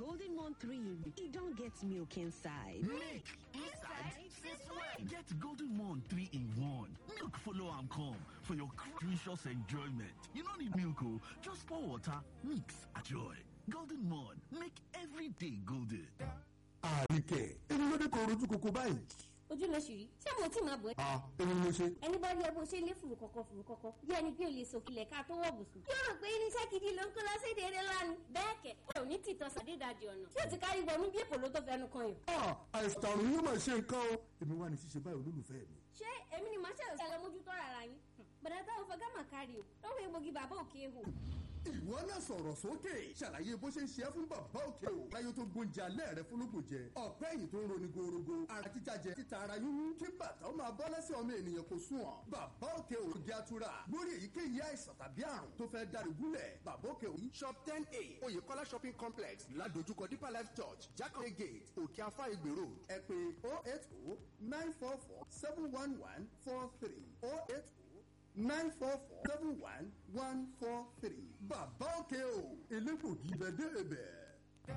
Golden Mon 3, e don get milk inside. Milk inside? Since when? Get Golden Mon 3 in 1. Milk follow am come for your delicious enjoyment. You no need milk o, just pour water, mix, enjoy. Golden Mon, make every day golden. àríkẹ́ èmi ló dé kó rojú koko báyìí. ojú ló ṣì rí ṣé mo tí máa bọ̀ ẹ́. a èmi mo ṣe. ẹni bá rí ẹ bó ṣe lé fùrù kọ̀kọ̀ fùrù kọ̀kọ̀ bí ẹni pé o lè sòkìlẹ̀ ká tó wọ̀ bùsùn. yóò rò pé irinṣẹ́ gidi ló ń kó lọ sí ìdèrè lánàá. bẹ́ẹ̀ kẹ̀ ó ní tìtọ́ sàdédàjì ọ̀nà tí o ti kárí wọnú bí èkó ló tó fẹnu kan yàn. a àìsàn àrùn yóò máa ṣe nǹkan o èmi wà ní ṣíṣe báyìí olólùfẹ́ mi. ṣé èmi ni màá ṣẹlẹ̀ ṣẹlẹ̀ mójútó rárá yín. bàdà táwọn fọgá mà kárí o lọ́wọ́ egbògi bàbá òkè hò. ìwọ náà sọ̀rọ̀ sókè ṣàlàyé bó ṣe ń ṣe é fún bàbá òkè o láyé tó gbóúnjẹ alẹ́ rẹ fúnlógún jẹ ọ̀pẹ́ ẹ̀yìn tó ń roni gorogo ara títa jẹ títa ara yúnú kí bàtà ó máa bọ́ lẹ́sẹ̀ ọmọ ènìyàn kò sùn ọ́ bàbá òkè o di atura lórí èyíkéyìí àìsàn tàbí àrùn tó fẹ́ dárí gúnlẹ̀ bàbá òkè o shop ten a oyèkọ́lá shopping complex ládojúkọ deeper life church jákàndé gate òkè afá ìgbèrò ẹ pé oh eight oh nine four four seven one one four three oh eight oh nine four four seven one one four three. bàbá òkè o elégbògi bẹ́ẹ̀ dé ibẹ̀.